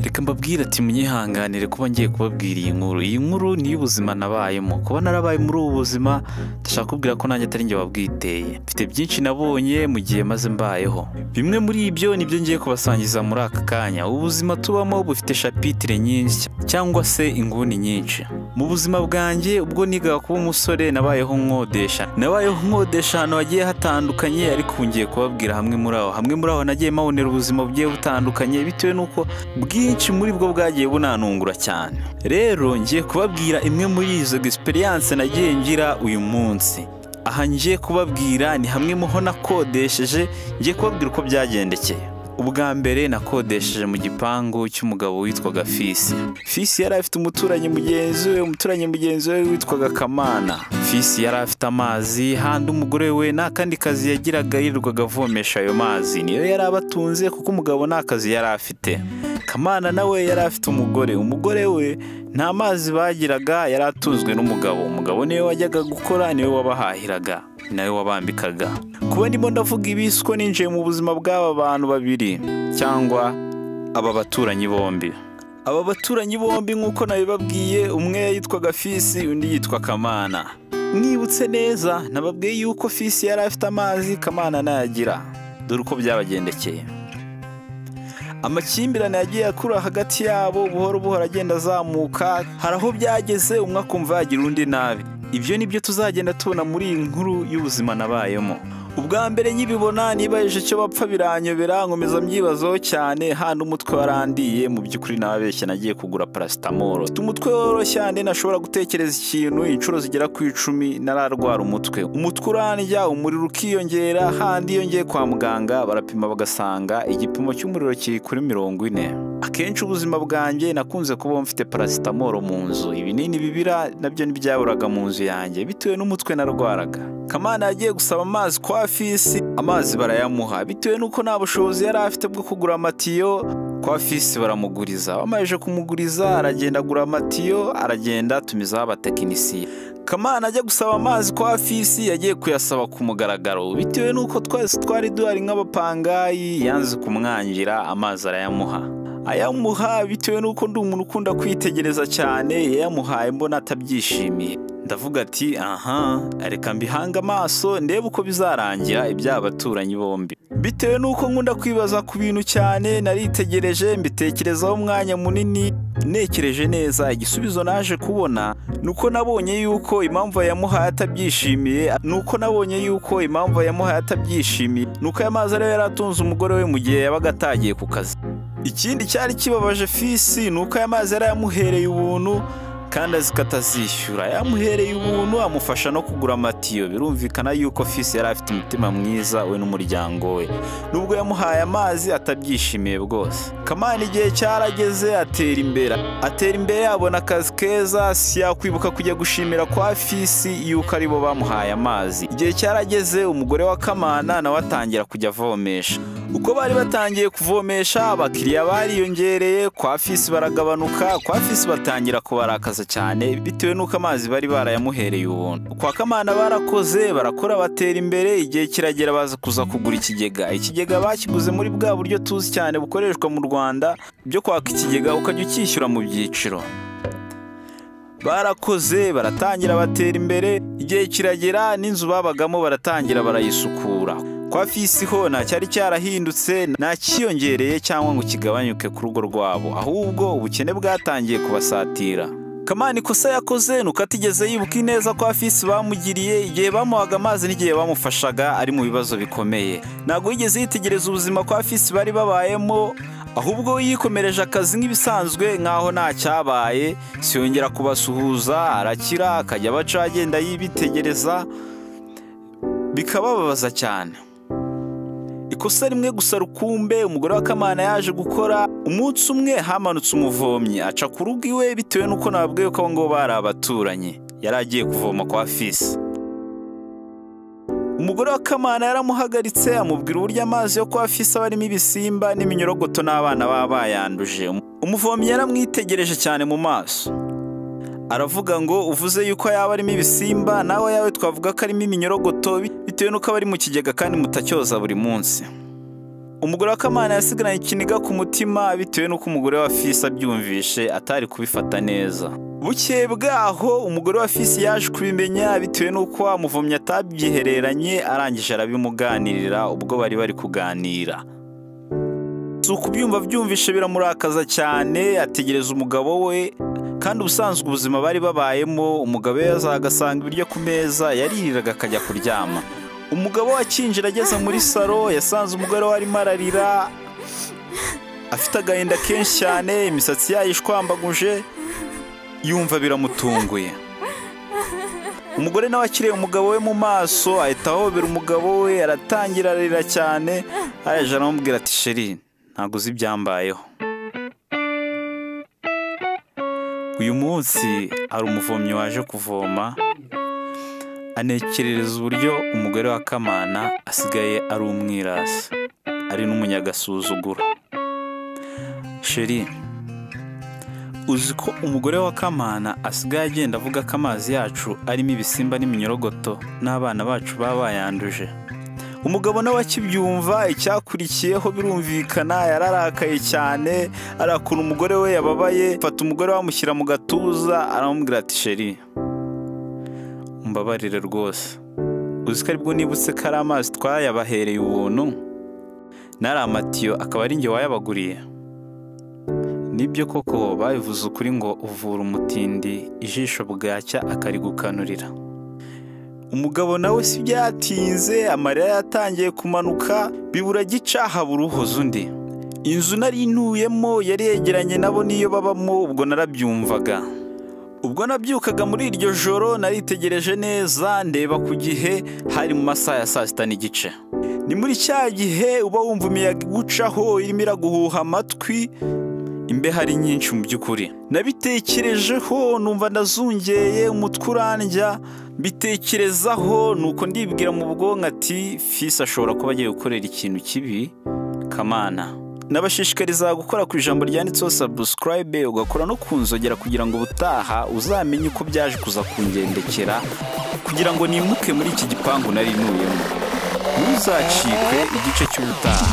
reka mbabwire ati munyihanganire kuba ngiye kubabwira iyi nkuru iyi nkuru ni iy'ubuzima nabayemo kuba narabaye muri ubu buzima ndashaka kubwira ko nanjye atari njye wabwiteye mfite byinshi nabonye mu gihe maze mbayeho bimwe muri ibyo nibyo ngiye kubasangiza muri aka kanya ubu buzima tubamo bufite shapitire nyinshi cyangwa se inguni nyinshi mu buzima bwanjye ubwo nigaga kuba umusore nabayeho nkodesha nabayeho nkodesha ahantu hagiye hatandukanye ariko ubu ngiye kubabwira hamwe muri aho hamwe muri aho nagiye mabonera ubuzima bugiye butandukanye bitewe n'uko bwinshi muri bwo bwagiye bunanungura cyane rero ngiye kubabwira imwe muri izo egisperiyanse nagiye ngira uyu munsi aha ngiye kubabwira ni hamwe muho nakodesheje ngiye kubabwira uko byagendekeye ubwa mbere nakodesheje mu gipangu cy'umugabo witwaga fisi fisi yari afite umuturanyi mugenzi we umuturanyi mugenzi we witwaga kamana fisi yari afite amazi handi umugore we nta kandi kazi yagiraga yirirwaga avomesha ayo mazi niyo yari abatunze kuko umugabo nta kazi yari afite kamana nawe yari afite umugore umugore we nta mazi bagiraga yari atunzwe n'umugabo umugabo niwe wajyaga gukora niwe wabahahiraga nawe wabambikaga kuba ndimo ndavuga ibisi ko ninjiye mu buzima bw'aba bantu babiri cyangwa aba baturanyi bombi aba baturanyi bombi nk'uko nabibabwiye umwe yitwaga fisi undi yitwa kamana mwibutse neza nababwiye yuko fisi yari afite amazi kamana nayagira dore uko byabagendekeye amakimbirane yagiye akura hagati yabo buhoro buhoro agenda azamuka hari aho byageze umwe akumva yagira undi nabi ibyo ni byo tuzagenda tubona muri iyi nkuru y'ubuzima nabayemo ubwa mbere nkibibona nibaje icyo bapfa biranyobera nkomeza mbyibazaho cyane handi umutwe warandiye mu by'ukuri nababeshye nagiye kugura parasitamoro mfite umutwe woroshye handi nashobora gutekereza ikintu inshuro zigera ku icumi nararwara umutwe umutwe urandya umuriro ukiyongera handi iyo ngiye kwa muganga barapima bagasanga igipimo cy'umuriro kiri kuri mirongo ine akenshi ubuzima bwanjye nakunze kuba mfite parasitamoro mu nzu ibinini bibira nabyo ntibyaburaga mu nzu yanjye bitewe n'umutwe narwaraga kamana yagiye gusaba amazi kwa fisi amazi barayamuha bitewe n'uko nta bushobozi yari afite bwo kugura amatiyo kwa fisi baramuguriza bamaze kumuguriza aragenda agura amatiyo aragenda atumizaho abatekinisiye kamana ajya gusaba amazi kwa fisi yagiye kuyasaba ku mugaragaro bitewe n'uko twese twari duhari nk'abapangayi yanze kumwangira amazi arayamuha ayamuha bitewe n'uko ndi umuntu ukunda kwitegereza cyane yayamuhaye mbona atabyishimiye ndavuga ati aha reka mbihange amaso ndebe uko bizarangira iby'aba baturanyi bombi bitewe n'uko nkunda kwibaza ku bintu cyane naritegereje mbitekerezaho umwanya munini nekereje neza igisubizo naje kubona ni uko nabonye yuko impamvu yamuhaye atabyishimiye ni uko nabonye yuko impamvu yamuhaye atabyishimiye ni uko aya mazi ariyo yari atunze umugore we mu gihe yabaga atagiye ku kazi ikindi cyari kibabaje fisi ni uko aya mazi yari yamuhereye ubuntu kandi azi ko atazishyura yamuhereye ubuntu amufasha no kugura amatiyo birumvikana yuko fisi yari afite umutima mwiza we n'umuryango we nubwo yamuhaye amazi atabyishimiye rwose kamana igihe cyarageze atera imbere atera imbere yabona akazi keza si yakwibuka kujya gushimira kwa fisi yuko aribo bamuhaye amazi igihe cyarageze umugore wa kamana nawe atangira kujya avomesha uko bari batangiye kuvomesha abakiriya bariyongereye kwa fisi baragabanuka kwa fisi batangira kubarakaza cyane bitewe n'uko amazi bari barayamuhereye ubuntu kwa kamana barakoze barakora batera imbere igihe kiragera baza kuza kugura ikigega ikigega bakiguze muri bwa buryo tuzi cyane bukoreshwa mu rwanda byo kwaka ikigega ukajya ukishyura mu byiciro barakoze baratangira batera imbere igihe kiragera n'inzu babagamo baratangira barayisukura kwa fisi ho nta cyari cyarahindutse nta kiyongereye cyangwa ngo kigabanyuke ku rugo rwabo ahubwo ubukene bwatangiye kubasatira kamana ikosa yakoze nuko atigeze yibuka ineza ko afisi bamugiriye igihe bamuhaga amazi n'igihe bamufashaga ari mu bibazo bikomeye ntabwo yigeze yitegereza ubuzima ko afisi bari babayemo ahubwo yikomereje akazi nk'ibisanzwe nk'aho nta cyabaye siyongera kubasuhuza arakira akajya abaca agenda yibitegereza bikabababaza cyane ikosa rimwe gusa rukumbe umugore wa kamana yaje gukora umunsi umwe hamanutse umuvomyi aca ku rugo iwe bitewe n'uko nababwiye ko abo ngabo bari abaturanyi yari agiye kuvoma kwa fisi umugore wa kamana yaramuhagaritse amubwira uburyo amazi yo kwa fisi aba arimo ibisimba n'iminyorogoto n'abana baba bayanduje umuvomyi yaramwitegereje cyane mu maso aravuga ngo uvuze yuko yaba arimo ibisimba nawe yawe twavuga ko arimo iminyorogoto bitewe n'uko aba ari mu kigega kandi mutacyoza buri munsi umugore wa kamana yasigaranye ikiniga ku mutima bitewe n'uko umugore wa fisi abyumvishe atari kubifata neza bukeye bwaho umugore wa fisi yaje kubimenya bitewe n'uko wa muvomyi atabyihereranye arangije arabimuganirira ubwo bari bari kuganira si ukubyumva byumvishe biramurakaza cyane ategereza umugabo we kandi ubusanzwe ubuzima bari babayemo umugabo we yazaga agasanga ibiryo ku meza yaririraga akajya kuryama umugabo wakinjira ageze muri salo yasanze umugore we arimo ararira afite agahinda kenshi cyane imisatsi yayo ishwambaguje yumva biramutunguye umugore nawe akiriye umugabo we mu maso ahita ahobera umugabo we aratangira ararira cyane araje aramubwira ati sheri ntabwo uzi ibyambayeho uyu munsi hari umuvomyi waje kuvoma anekerereza uburyo umugore wa kamana asigaye ari umwirasi ari n'umunyagasuzuguro sheri uzi ko umugore wa kamana asigaye agenda avuga ko amazi yacu arimo ibisimba n'iminyorogoto n'abana bacu baba bayanduje umugabo nawe akibyumva icyakurikiyeho birumvikana yararakaye cyane arakura umugore we yababaye fata umugore we amushyira mu gatuza aramubwira ati sheri umbabarire rwose uzi ko aribwo nibutse ko ari amazi twayabahereye ubuntu n'ari amatiyo akaba ari njye wayabaguriye nibyo koko babivuze ukuri ngo uvura umutindi ijisho bwacya akarigukanurira umugabo nawe si byatinze amarira yatangiye kumanuka bibura gica habura uhoza undi inzu nari ntuyemo yari yegeranye nabo niyo babamo ubwo narabyumvaga ubwo nabyukaga muri iryo joro naritegereje neza ndeba ku gihe hari mu masaha ya saa sita n'igice ni muri cya gihe uba wumva imiyaga igucaho irimo iraguhuha amatwi imbeho ari nyinshi mu by'ukuri nabitekerejeho numva ndazungeye umutwe urandya mbitekerezaho nuko ndibwira mu bwonko ati fisi ashobora kuba agiye gukorera ikintu kibi kamana nabashishikariza gukora ku ijambo ryanditseho sabusikarayibe ugakora no ku nzogera kugira ngo ubutaha uzamenye uko byaje kuza kungendekera kugira ngo nimuke muri iki gipangu nari ntuyemo ntuzacikwe igice cy'ubutaha